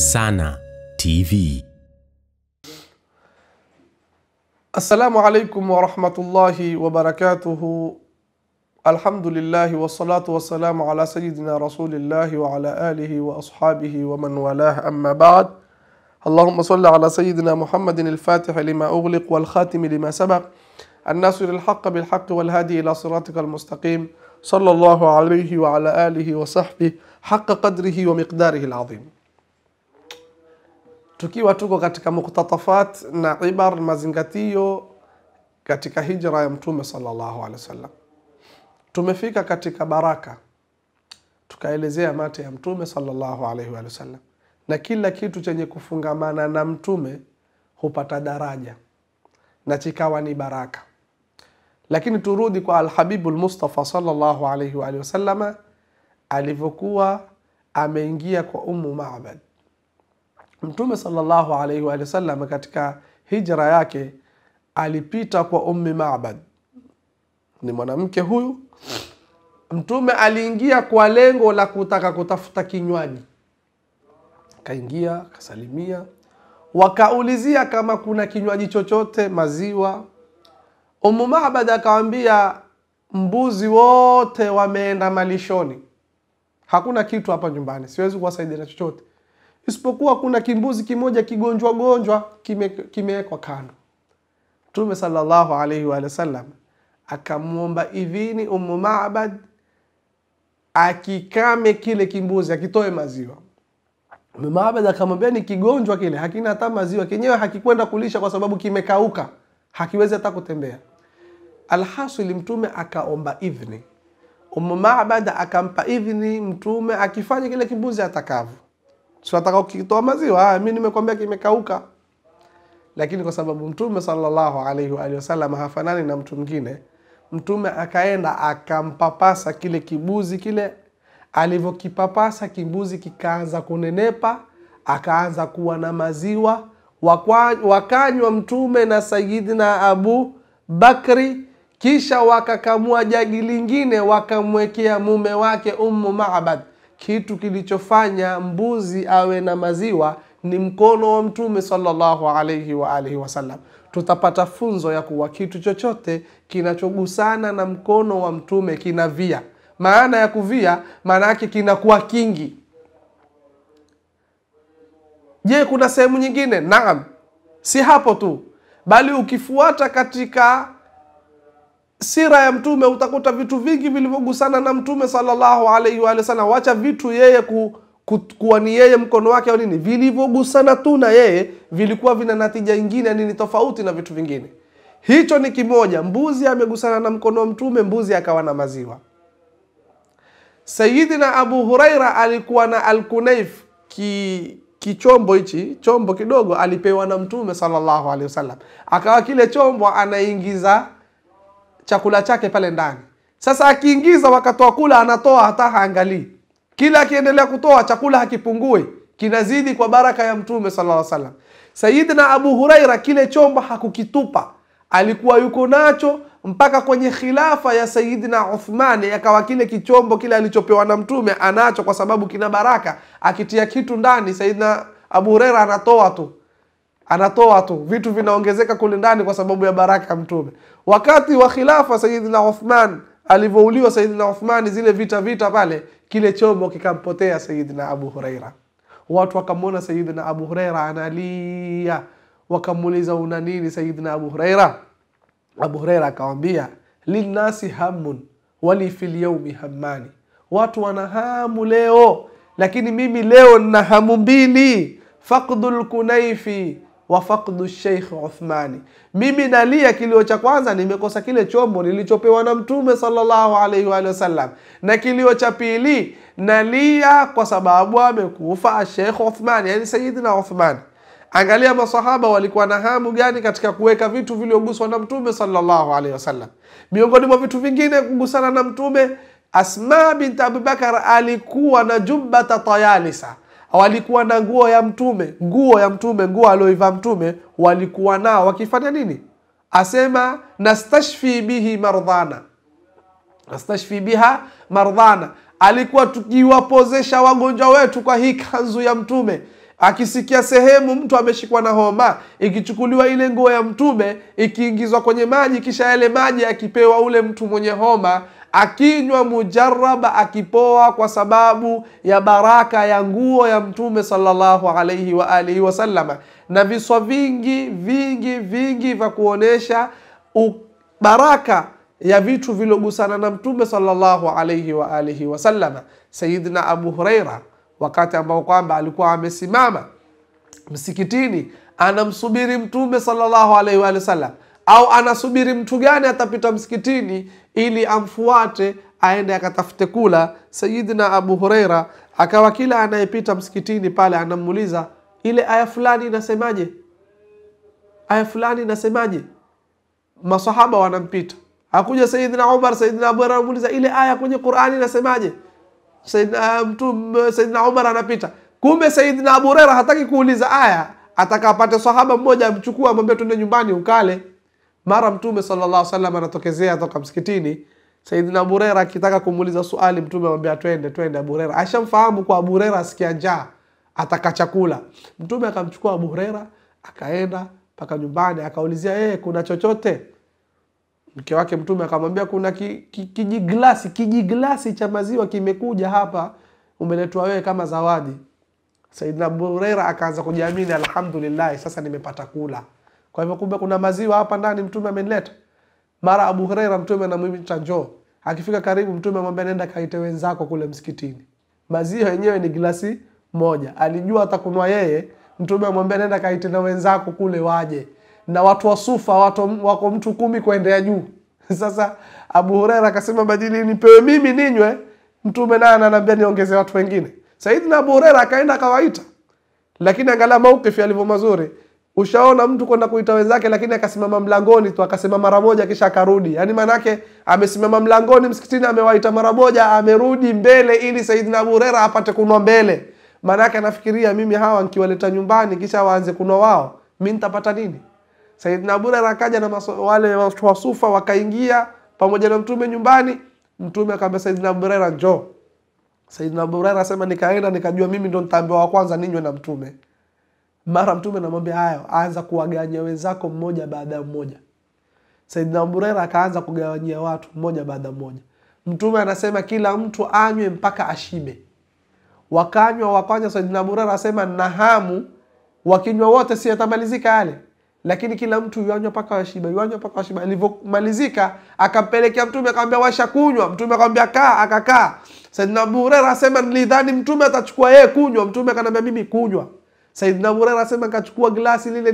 Sana TV. Assalamu alaikum warahmatullahi wabarakatuhu. Alhamdulillahi wassalatu wassalamu ala sayidina rasulillahi wa ala alihi wa ashabihi wa man walah amma ba'd. اللهم صل على سيدنا محمد الفاتح لما أغلق والخاتم لما سبق الناصر الحق بالحق والهادي إلى صراطك المستقيم صلى الله عليه وعلى آله وصحبه حق قدره ومقداره العظيم tukiwa tuko katika muktatafat na ibar mazingatio katika hijra ya mtume sallallahu alaihi wasallam tumefika katika baraka tukaelezea mate ya mtume sallallahu alaihi wasallam na kila kitu chenye kufungamana na mtume hupata daraja na chikawa ni baraka lakini turudi kwa alhabibu lmustafa sallallahu alaihi wa alihi wasallama alivyokuwa ameingia kwa ummu mabad mtume sallallahu alaihi wa alihi wasallam katika hijra yake alipita kwa ummi mabad ni mwanamke huyu mtume aliingia kwa lengo la kutaka kutafuta kinywaji kaingia akasalimia wakaulizia kama kuna kinywaji chochote maziwa umu mabad akawambia mbuzi wote wameenda malishoni hakuna kitu hapa nyumbani siwezi kuwasaidia na chochote isipokuwa kuna kimbuzi kimoja kigonjwa gonjwa kimewekwa kime kando mtume salllahu alaihi wa sallam akamwomba idhini umu mabad akikame kile kimbuzi akitoe maziwa Mabad akamwambia ni kigonjwa kile, hakina hata maziwa, kenyewe hakikwenda kulisha kwa sababu kimekauka, hakiwezi hata kutembea. Alhasili, mtume akaomba idhni, Umu Mabad akampa idhni mtume akifanya kile kimbuzi atakavyo. Si ataka kukitoa maziwa, mi nimekwambia kimekauka. Lakini kwa sababu mtume sallallahu alaihi wa alihi wasallam hafanani na mtu mwingine, mtume akaenda akampapasa kile kibuzi kile alivyokipapasa kimbuzi kikaanza kunenepa akaanza kuwa na maziwa wakanywa mtume na sayidina abu bakri kisha wakakamua jagi lingine wakamwekea mume wake ummu mabad kitu kilichofanya mbuzi awe na maziwa ni mkono wa mtume sallallahu alaihi wa alihi wasallam tutapata funzo ya kuwa kitu chochote kinachogusana na mkono wa mtume kinavia maana ya kuvia maana yake kinakuwa kingi je kuna sehemu nyingine naam si hapo tu bali ukifuata katika sira ya mtume utakuta vitu vingi vilivyogusana na mtume sallallahu alaihi wa sallam wacha vitu yeye ku, ku, kuwa ni yeye mkono wake au nini vilivyogusana tu na yeye vilikuwa vina natija ingine nini tofauti na vitu vingine hicho ni kimoja mbuzi amegusana na mkono wa mtume mbuzi akawa na maziwa sayidina abu huraira alikuwa na alkunaif ki kichombo hichi chombo kidogo alipewa na mtume sallallahu alaihi wasallam akawa kile chombo anaingiza chakula chake pale ndani sasa akiingiza wakati wa kula anatoa hata haangalii kila akiendelea kutoa chakula hakipungue kinazidi kwa baraka ya mtume sallallahu alaihi wasallam sayidina abu huraira kile chombo hakukitupa alikuwa yuko nacho mpaka kwenye khilafa ya sayidina uthmani akawa kile kichombo kile alichopewa na mtume anacho kwa sababu kina baraka akitia kitu ndani sayidina abu hureira anatoa tu anatoa tu vitu vinaongezeka kule ndani kwa sababu ya baraka ya mtume wakati wa khilafa sayidina uthman alivyouliwa sayidina uthmani zile vita vita pale kile chombo kikampotea sayidina abu hureira watu wakamwona sayidina abu hureira analia wakamuuliza una nini sayidina abu hureira abu hureira akawambia linnasi hamun wali fi lyaumi hammani watu wana hamu leo lakini mimi leo nina hamu mbili fakdu lkunaifi wa fakdu sheikh uthmani mimi nalia kilio cha kwanza nimekosa kile chombo nilichopewa na mtume salllahu alaihi waalihi wasallam na kilio cha pili nalia kwa sababu amekufa sheikh uthmani yani sayidina uthmani angalia masahaba walikuwa na hamu gani katika kuweka vitu vilioguswa na mtume sallallahu alaihi wasallam miongoni mwa vitu vingine kugusana na mtume asma bint abubakar alikuwa na jubbata tayalisa walikuwa na nguo ya mtume nguo ya mtume nguo alioivaa mtume walikuwa nao wakifanya nini asema nastashfi bihi mardhana nastashfi biha mardhana alikuwa tukiwapozesha wagonjwa wetu kwa hii kanzu ya mtume akisikia sehemu mtu ameshikwa na homa, ikichukuliwa ile nguo ya mtume ikiingizwa kwenye maji, kisha yale maji akipewa ule mtu mwenye homa, akinywa mujaraba, akipoa kwa sababu ya baraka ya nguo ya mtume sallallahu alaihi wa alihi wasallama, na viswa vingi vingi vingi vya kuonesha u- baraka ya vitu vilogusana na mtume sallallahu alaihi wa alihi wasallama. Sayidina Abu Huraira wakati ambao kwamba alikuwa amesimama msikitini anamsubiri mtume sallallahu alaihi wa alihi wasallam, au anasubiri mtu gani atapita msikitini ili amfuate aende akatafute kula. Sayidina Abu Huraira akawa kila anayepita msikitini pale anamuuliza ile aya fulani inasemaje, aya fulani inasemaje? Masahaba wanampita, akuja Sayidina Umar, Sayidina Abu Huraira anamuuliza ile aya kwenye Qurani inasemaje? Saidina, mtu Saidina Umar anapita, kumbe Saidina Abu Huraira hataki kuuliza aya, atakapate sahaba mmoja amchukua amwambia tuende nyumbani ukale. Mara Mtume sallallahu alaihi wasallam anatokezea toka msikitini, Saidina Abu Huraira akitaka kumuuliza swali, Mtume amwambia twende, twende. Abu Huraira ashamfahamu kwa Abu Huraira asikia njaa ataka chakula. Mtume akamchukua Abu Huraira akaenda mpaka nyumbani, akaulizia yeye, kuna chochote mke wake mtume akamwambia kuna ki- ki- kijiglasi kijiglasi cha maziwa kimekuja hapa umeletwa wewe kama zawadi saidina abu hureira akaanza kujiamini alhamdulillah sasa nimepata kula kwa hivyo kumbe kuna maziwa hapa ndani mtume amenileta mara abu hureira mtume anamwita njoo akifika karibu mtume amwambia nenda kaite wenzako kule msikitini maziwa yenyewe ni glasi moja alijua atakunwa yeye mtume amwambia nenda kaite na wenzako kule waje na watu wa sufa watu, wako mtu kumi kuendea juu sasa abu hureira akasema badili nipewe mimi ninywe mtume naye ananiambia niongeze watu wengine saidina abu hureira akaenda akawaita lakini angalia maukifi alivyo mazuri ushaona mtu kwenda kuita wenzake lakini akasimama mlangoni tu akasema mara moja kisha akarudi yaani maanake amesimama mlangoni msikitini amewaita mara moja amerudi mbele ili saidina abu hurera apate kunwa mbele maanake anafikiria mimi hawa nkiwaleta nyumbani kisha waanze kunwa wao mi nitapata nini saidina abu hurera akaja na maso, wale watu wa sufa wakaingia pamoja na mtume nyumbani mtume akaambia saidina abu hurera njoo saidina abu hurera asema nikaenda nikajua mimi ndo nitaambiwa wa kwanza ninywe na mtume mara mtume anamwambia hayo anza kuwagawanyia wenzako mmoja baada ya mmoja saidina abu hurera akaanza kugawanyia watu mmoja baada ya mmoja mtume anasema kila mtu anywe mpaka ashibe wakanywa wakanywa saidina abu hurera asema na hamu wakinywa wote si yatamalizika yale lakini kila mtu yuanywa mpaka washiba yuanywa mpaka washiba alivyomalizika akampelekea mtume akamwambia washa kunywa mtume akamwambia kaa akakaa saidina abu hurera asema nilidhani mtume atachukua yeye kunywa mtume akaniambia mimi kunywa saidina abu hurera asema nikachukua glasi lile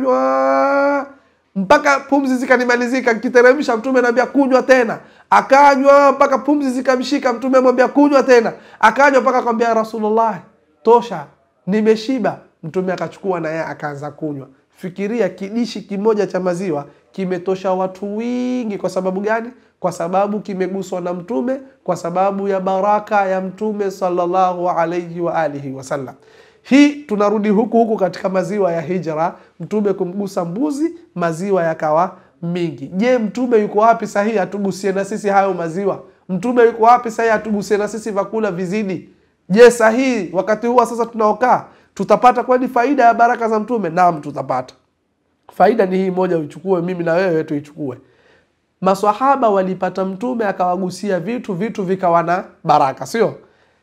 nikanywa mpaka pumzi zikanimalizika nkiteremsha mtume anaambia kunywa tena akanywa mpaka pumzi zikamshika mtume amwambia kunywa tena akanywa mpaka akamwambia rasulullah tosha nimeshiba mtume akachukua na yeye akaanza kunywa fikiria kidishi kimoja cha maziwa kimetosha watu wingi kwa sababu gani kwa sababu kimeguswa na mtume kwa sababu ya baraka ya mtume sallallahu alaihi wa alihi wasallam hii tunarudi huku huku katika maziwa ya hijra mtume kumgusa mbuzi maziwa yakawa mingi je mtume yuko wapi sahihi atugusie na sisi hayo maziwa mtume yuko wapi sahihi atugusie na sisi vyakula vizidi je sahihi wakati huwa sasa tunaokaa tutapata kwani faida ya baraka za mtume naam tutapata faida ni hii moja uichukue mimi na wewe tuichukue maswahaba walipata mtume akawagusia vitu vitu vikawa na baraka sio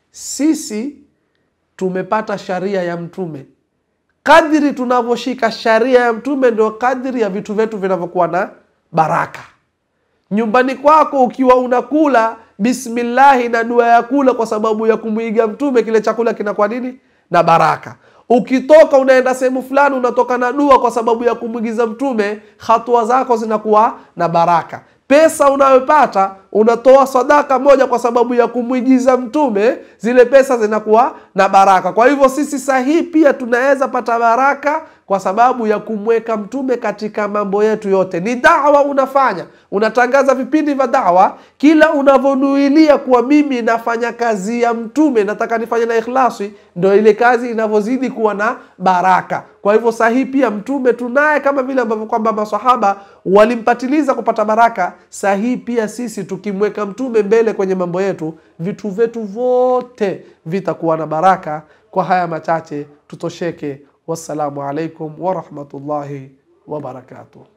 sisi tumepata sharia ya mtume kadri tunavyoshika sharia ya mtume ndio kadri ya vitu vyetu vinavyokuwa na baraka nyumbani kwako ukiwa unakula bismillahi na dua ya kula kwa sababu ya kumwiga mtume kile chakula kinakuwa nini na baraka ukitoka unaenda sehemu fulani unatoka na dua kwa sababu ya kumwigiza mtume hatua zako zinakuwa na baraka pesa unayopata unatoa sadaka moja kwa sababu ya kumwigiza mtume zile pesa zinakuwa na baraka kwa hivyo sisi sahihi pia tunaweza pata baraka kwa sababu ya kumweka mtume katika mambo yetu yote ni dawa unafanya unatangaza vipindi vya dawa kila unavyonuilia kuwa mimi nafanya kazi ya mtume nataka nifanye na ikhlasi ndo ile kazi inavyozidi kuwa na baraka kwa hivyo sahihi pia mtume tunaye kama vile ambavyo kwamba masahaba walimpatiliza kupata baraka sahihi pia sisi tuki tukimweka mtume mbele kwenye mambo yetu vitu vyetu vyote vitakuwa na baraka kwa haya machache tutosheke wassalamu alaikum warahmatullahi wabarakatuh